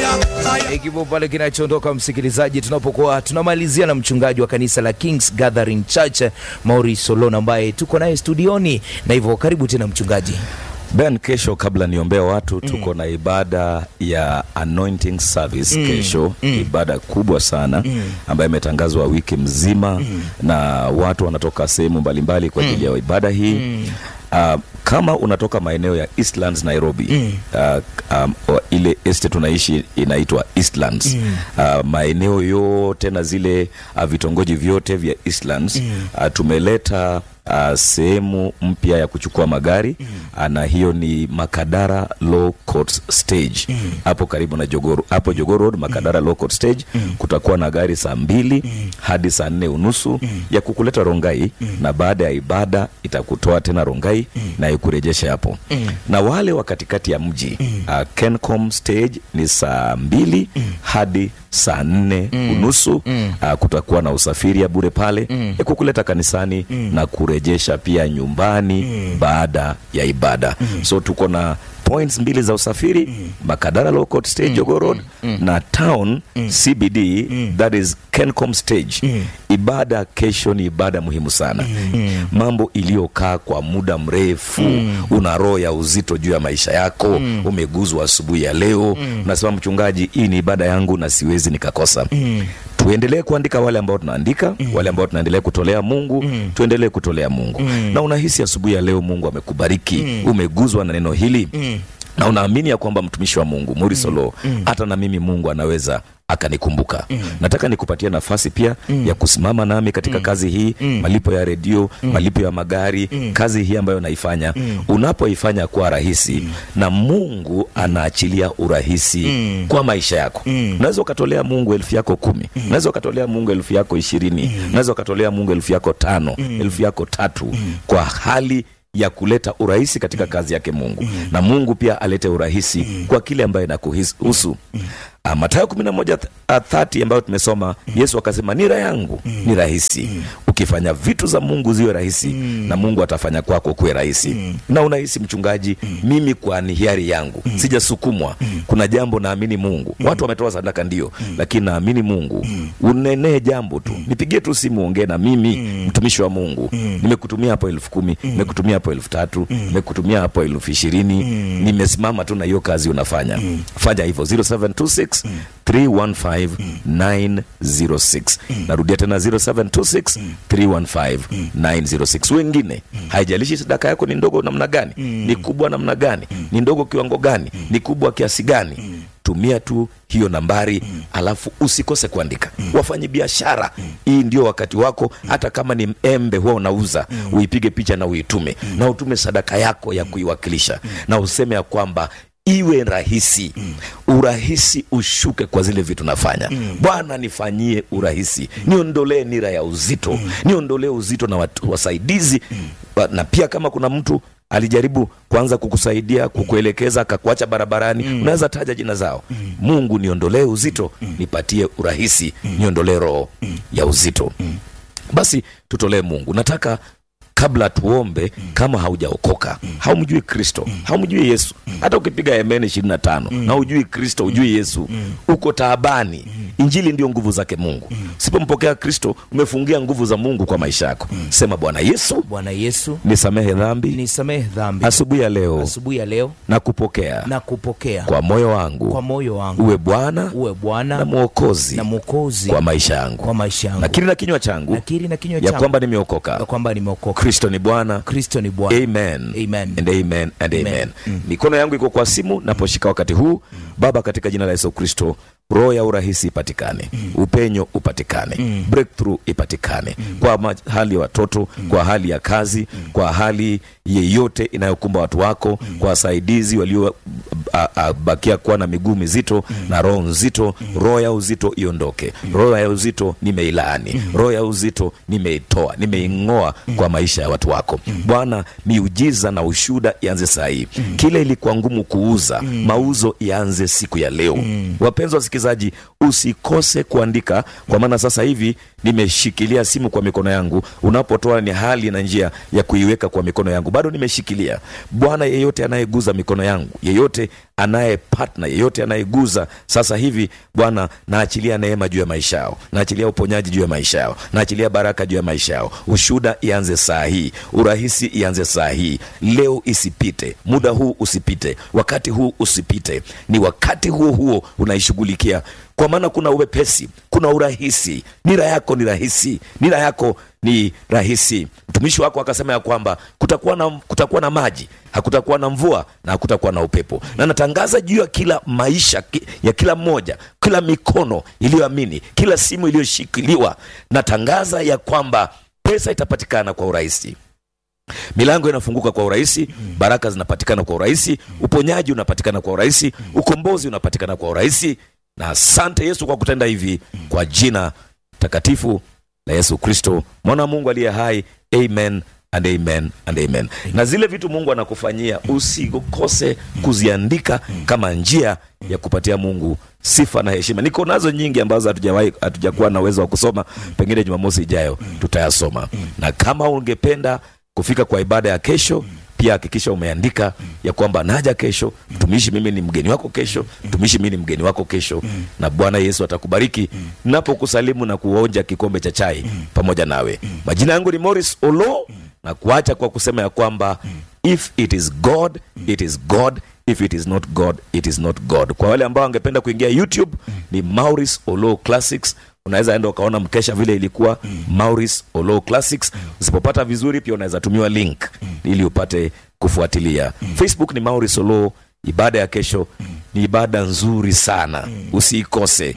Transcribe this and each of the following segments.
Kibao pale kinachoondoka msikilizaji, tunapokuwa tunamalizia na mchungaji wa kanisa la Kings Gathering Church Maurice Solon ambaye tuko naye studioni, na hivyo karibu tena mchungaji. Ben, kesho kabla niombea watu tuko na ibada ya anointing service kesho, ibada kubwa sana ambayo imetangazwa wiki mzima na watu wanatoka sehemu mbalimbali kwa ajili ya ibada hii. Uh, kama unatoka maeneo ya Eastlands Nairobi, uh, um, o- ile estate tunaishi inaitwa Eastlands. Uh, maeneo yote na zile uh, vitongoji vyote vya Eastlands uh, tumeleta uh, sehemu mpya ya kuchukua magari uh, na hiyo ni Makadara Low Court Stage hapo karibu na Jogoro, hapo Jogoo Road Makadara Low Court Stage kutakuwa na gari saa mbili hadi saa nne unusu ya kukuleta Rongai na baada ya ibada itakutoa tena Rongai na ikurejesha hapo na wale wa katikati ya mji uh, Kencom Stage ni saa mbili hadi saa nne unusu uh, kutakuwa na usafiri ya bure pale ya kukuleta kanisani na kurejesha pia nyumbani baada ya ibada so tuko na points mbili za usafiri Makadara Low Court Stage Jogoo Road na town CBD that is Kencom Stage ibada kesho ni ibada muhimu sana mambo iliyokaa kwa muda mrefu una roho ya uzito juu ya maisha yako umeguzwa asubuhi ya leo unasema mchungaji hii ni ibada yangu na siwezi nikakosa tuendelee kuandika wale ambao tunaandika wale ambao tunaendelea kutolea Mungu tuendelee kutolea Mungu na unahisi asubuhi ya leo Mungu amekubariki umeguzwa na neno hili na unaamini ya kwamba mtumishi wa Mungu Murisolo hata na mimi Mungu anaweza akanikumbuka. Nataka nikupatie nafasi pia ya kusimama nami katika kazi hii, malipo ya redio, malipo ya magari, kazi hii ambayo naifanya. Unapoifanya kwa rahisi na Mungu anaachilia urahisi kwa maisha yako. Unaweza ukatolea Mungu elfu yako kumi, unaweza ukatolea Mungu elfu yako ishirini, unaweza ukatolea Mungu elfu yako tano, elfu yako tatu kwa hali ya kuleta urahisi katika kazi yake Mungu na Mungu pia alete urahisi kwa kile ambayo inakuhusu. Uh, Mathayo kumi na moja thati ambayo tumesoma, Yesu akasema nira yangu ni rahisi. Ukifanya vitu za Mungu ziwe rahisi na Mungu atafanya kwako kuwe rahisi. Na unahisi mchungaji, mimi kwa ni hiari yangu sijasukumwa. Kuna jambo naamini Mungu, watu wametoa sadaka ndio, lakini naamini Mungu unenee jambo tu, nipigie tu simu, ongee na mimi mtumishi wa Mungu, nimekutumia hapo elfu kumi nimekutumia hapo elfu tatu nimekutumia hapo elfu ishirini nimesimama tu na hiyo kazi unafanya. Fanya hivyo 0726 315 906. Narudia tena 0726 315 906. Wengine haijalishi sadaka yako ni ndogo namna gani, ni kubwa namna gani, ni ndogo kiwango gani, ni kubwa kiasi gani, tumia tu hiyo nambari alafu usikose kuandika. Wafanyi biashara, hii ndio wakati wako. Hata kama ni embe huwa unauza, uipige picha na uitume, na utume sadaka yako ya kuiwakilisha, na useme ya kwamba iwe rahisi urahisi ushuke kwa zile vitu nafanya bwana nifanyie urahisi niondolee nira ya uzito niondolee uzito na watu wasaidizi Wa- na pia kama kuna mtu alijaribu kuanza kukusaidia kukuelekeza akakuacha barabarani unaweza taja jina zao mungu niondolee uzito nipatie urahisi niondolee roho ya uzito basi tutolee mungu nataka kabla tuombe kama haujaokoka haumjui kristo haumjui yesu hata ukipiga emene ishirini na tano na ujui kristo ujui yesu uko taabani injili ndio nguvu zake mungu usipompokea kristo umefungia nguvu za mungu kwa maisha yako sema bwana yesu Bwana Yesu, nisamehe dhambi nisamehe dhambi asubuhi ya leo asubuhi ya leo na kupokea na kupokea kwa moyo wangu kwa moyo wangu uwe bwana uwe Bwana na mwokozi na Mwokozi kwa maisha yangu kwa maisha yangu. nakiri na kinywa changu Nakiri na kinywa ya changu kwamba ya nimeokoka kwamba nimeokoka. kristo ni bwana Kristo ni Bwana. amen Amen. and amen and amen, Amen. mikono yangu iko kwa simu naposhika wakati huu baba katika jina la yesu kristo roho ya urahisi ipatikane upenyo upatikane breakthrough ipatikane kwa ma- hali ya watoto kwa hali ya kazi kwa hali yeyote inayokumba watu wako kwa wasaidizi walio a- a- bakia kuwa na miguu mizito na roho nzito roho ya uzito iondoke roho ya uzito nimeilaani roho ya uzito nimeitoa nimeing'oa kwa maisha ya watu wako bwana miujiza na ushuda ianze saa hii kile ilikuwa ngumu kuuza mauzo ianze siku ya leo wapenzi wasikilizaji usikose kuandika kwa maana sasa hivi nimeshikilia simu kwa mikono yangu unapotoa ni hali na njia ya kuiweka kwa mikono yangu bado nimeshikilia bwana yeyote anayeguza mikono yangu yeyote anaye partner yeyote anayeguza sasa hivi bwana naachilia neema juu ya maisha yao naachilia uponyaji juu ya maisha yao naachilia baraka juu ya maisha yao ushuda ianze saa hii urahisi ianze saa hii leo isipite muda huu usipite wakati huu usipite ni wakati huo huo unaishughulikia kwa maana kuna uwepesi kuna urahisi nira yako ni rahisi nira yako ni rahisi mtumishi wako akasema ya kwamba kutakuwa na, kutakuwa na maji hakutakuwa na mvua na hakutakuwa na upepo na natangaza juu ya kila maisha ki- ya kila mmoja kila mikono iliyoamini kila simu iliyoshikiliwa natangaza ya kwamba pesa itapatikana kwa urahisi milango inafunguka kwa urahisi baraka zinapatikana kwa urahisi uponyaji unapatikana kwa urahisi ukombozi unapatikana kwa urahisi na asante yesu kwa kutenda hivi kwa jina takatifu la yesu kristo mwana wa mungu aliye hai amen and amen and amen na zile vitu mungu anakufanyia usikose kuziandika kama njia ya kupatia mungu sifa na heshima niko nazo nyingi ambazo hatujawahi hatujakuwa na uwezo wa kusoma pengine jumamosi ijayo tutayasoma na kama ungependa kufika kwa ibada ya kesho pia hakikisha umeandika ya kwamba naja kesho mtumishi mimi ni mgeni wako kesho mtumishi mimi ni mgeni wako kesho na bwana yesu atakubariki napokusalimu na kuonja kikombe cha chai pamoja nawe majina yangu ni morris olo na kuacha kwa kusema ya kwamba if it is god it is god if it is not god it is not god kwa wale ambao wangependa kuingia youtube ni maurice olo classics unaweza enda ukaona mkesha vile ilikuwa maurice olo classics usipopata vizuri pia unaweza tumiwa link ili upate kufuatilia facebook ni maurice olo ibada ya kesho ni ibada nzuri sana usiikose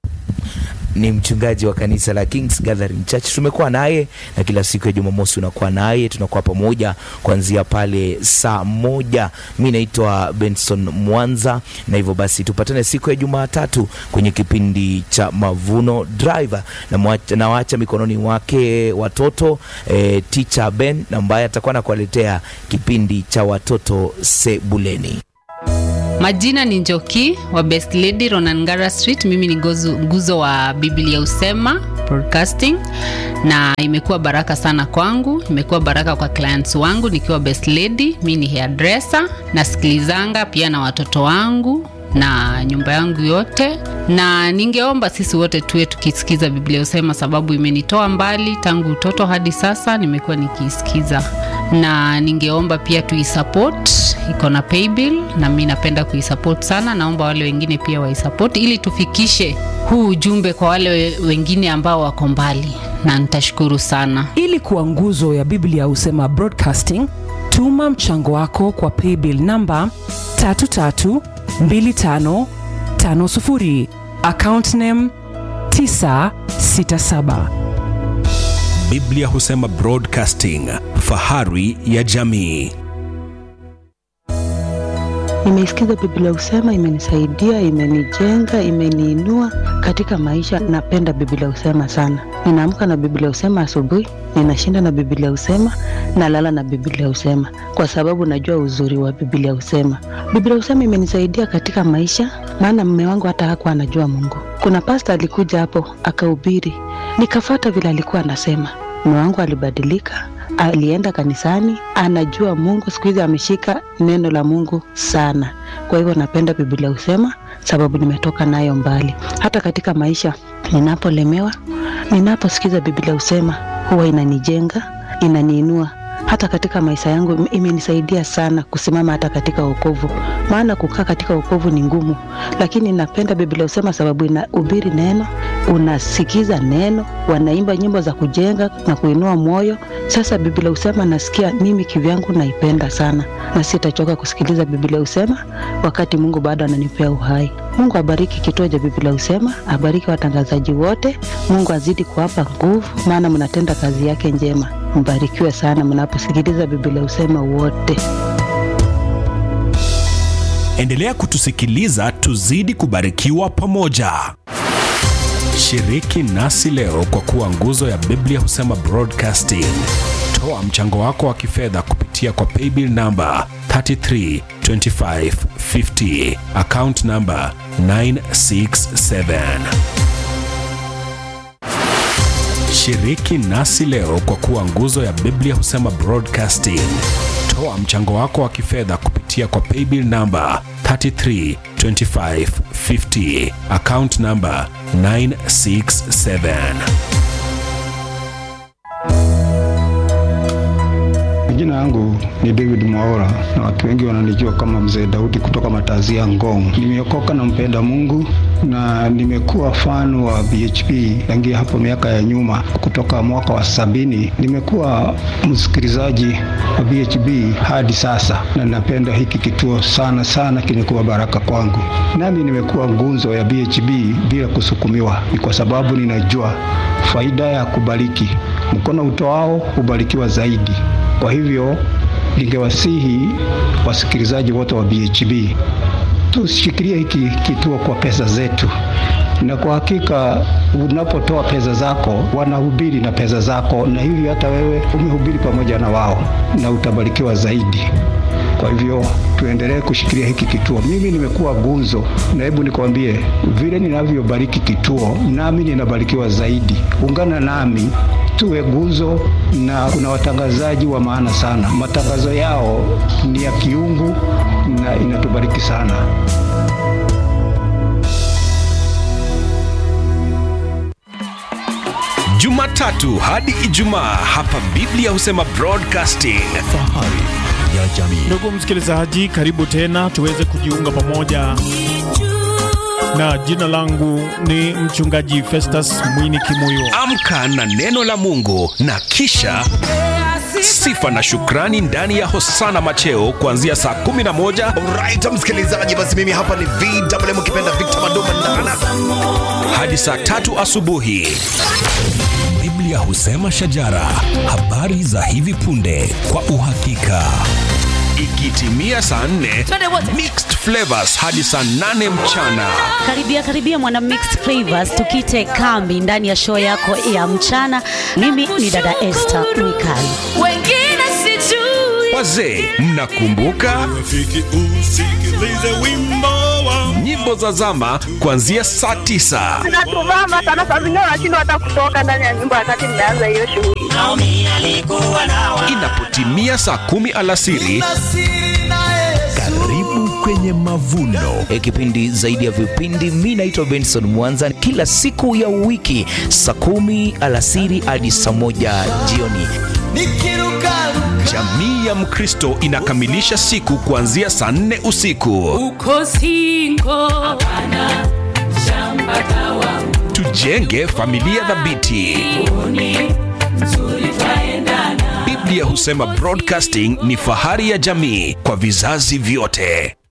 ni mchungaji wa kanisa la Kings Gathering Church. Tumekuwa naye na kila siku ya Jumamosi unakuwa naye, tunakuwa pamoja kuanzia pale saa moja. Mi naitwa Benson Mwanza, na hivyo basi tupatane siku ya Jumatatu kwenye kipindi cha Mavuno Driver, na mwacha- nawaacha mikononi wake watoto eh, teacher Ben ambaye atakuwa nakuwaletea kipindi cha watoto sebuleni. Majina ni Njoki wa Best Lady Ronangara Street. Mimi ni gozu, nguzo wa Biblia Usema Broadcasting, na imekuwa baraka sana kwangu, imekuwa baraka kwa clients wangu nikiwa Best Lady. Mi ni hairdresser, nasikilizanga pia na watoto wangu na nyumba yangu yote, na ningeomba sisi wote tuwe tukisikiza Biblia Usema, sababu imenitoa mbali tangu utoto hadi sasa, nimekuwa nikiisikiza, na ningeomba pia tuisupport, iko na paybill na mi napenda kuisupport sana. Naomba wale wengine pia waisupport ili tufikishe huu ujumbe kwa wale we- wengine ambao wako mbali, na nitashukuru sana. ili kuwa nguzo ya biblia husema broadcasting tuma mchango wako kwa paybill namba 332550 account name 967 Biblia husema Broadcasting, fahari ya jamii. Nimeisikiza Biblia Usema, imenisaidia, imenijenga, imeniinua katika maisha. Napenda Biblia Usema sana. Ninaamka na Biblia Usema asubuhi, ninashinda na Biblia Usema, nalala na Biblia Usema kwa sababu najua uzuri wa Biblia Usema. Biblia Usema imenisaidia katika maisha, maana mme wangu hata hakuwa anajua Mungu. Kuna pasta alikuja hapo akahubiri, nikafata vile alikuwa anasema. Mme wangu alibadilika, alienda kanisani, anajua Mungu. Siku hizi ameshika neno la Mungu sana. Kwa hivyo napenda Biblia husema, sababu nimetoka nayo mbali. Hata katika maisha ninapolemewa, ninaposikiza Biblia husema, huwa inanijenga, inaniinua hata katika maisha yangu im- imenisaidia sana kusimama hata katika wokovu, maana kukaa katika wokovu ni ngumu, lakini napenda Biblia husema sababu inahubiri neno, unasikiza neno, wanaimba nyimbo za kujenga na kuinua moyo. Sasa Biblia husema nasikia mimi kivyangu naipenda sana, na sitachoka kusikiliza Biblia husema wakati Mungu bado ananipea uhai. Mungu abariki kituo cha Biblia husema, abariki watangazaji wote. Mungu azidi kuwapa nguvu, maana mnatenda kazi yake njema. Mbarikiwe sana mnaposikiliza Biblia husema wote. Endelea kutusikiliza, tuzidi kubarikiwa pamoja. Shiriki nasi leo kwa kuwa nguzo ya Biblia husema Broadcasting. Toa mchango wako wa kifedha kupitia kwa paybill namba 332550 account namba 967 Shiriki nasi leo kwa kuwa nguzo ya Biblia husema broadcasting. Toa mchango wako wa kifedha kupitia kwa paybill namba 332550 account namba 967. Jina yangu ni David Mwaora na watu wengi wananijua kama Mzee Daudi kutoka Matazia Ngong. Nimeokoka na mpenda Mungu na nimekuwa fan wa BHP tangia hapo miaka ya nyuma, kutoka mwaka wa sabini. Nimekuwa msikilizaji wa BHP hadi sasa, na napenda hiki kituo sana sana, kimekuwa baraka kwangu. Nami nimekuwa ngunzo ya BHP bila kusukumiwa, ni kwa sababu ninajua faida ya kubariki. Mkono utoao hubarikiwa zaidi. Kwa hivyo ningewasihi wasikilizaji wote wa BHB tushikilie hiki kituo kwa pesa zetu, na kwa hakika unapotoa pesa zako wanahubiri na pesa zako, na hivi hata wewe umehubiri pamoja na wao na utabarikiwa zaidi. Kwa hivyo tuendelee kushikilia hiki kituo. Mimi nimekuwa gunzo, na hebu nikwambie, vile ninavyobariki kituo, nami ninabarikiwa zaidi. Ungana nami tuwe guzo, na kuna watangazaji wa maana sana. Matangazo yao ni ya kiungu na inatubariki sana. Jumatatu hadi Ijumaa hapa Biblia husema broadcasting. Fahari ya jamii. Ndugu msikilizaji, karibu tena tuweze kujiunga pamoja, na jina langu ni mchungaji Festus Mwini Kimuyo. Amka na neno la Mungu na kisha sifa na shukrani ndani ya Hosana Macheo kuanzia saa 11 Alright, msikilizaji, basi mimi hapa ni VMM ukipenda Victor Mandoma Ndana hadi saa tatu asubuhi. Biblia husema shajara, habari za hivi punde kwa uhakika. Ikitimia saa 4 mixed flavors hadi saa 8 mchana. Karibia karibia mwana mixed flavors, tukite kambi ndani ya show yako ya mchana. Mimi ni dada Esther Mwikali. Wengine sijui. Wazee, mnakumbuka nyimbo za zama kuanzia saa 9 Natuvama sana, saa zingine wanashindwa hata kutoka ndani ya nyumba wakati mnaanza hiyo shughuli. inapotimia saa kumi alasiri Karibu kwenye mavuno. E, kipindi zaidi ya vipindi. Mi naitwa Benson Mwanza, kila siku ya wiki saa kumi alasiri hadi saa moja jioni. jamii ya mkristo inakamilisha siku kuanzia saa nne usiku Uko singo. tujenge familia dhabiti biblia husema broadcasting ni fahari ya jamii kwa vizazi vyote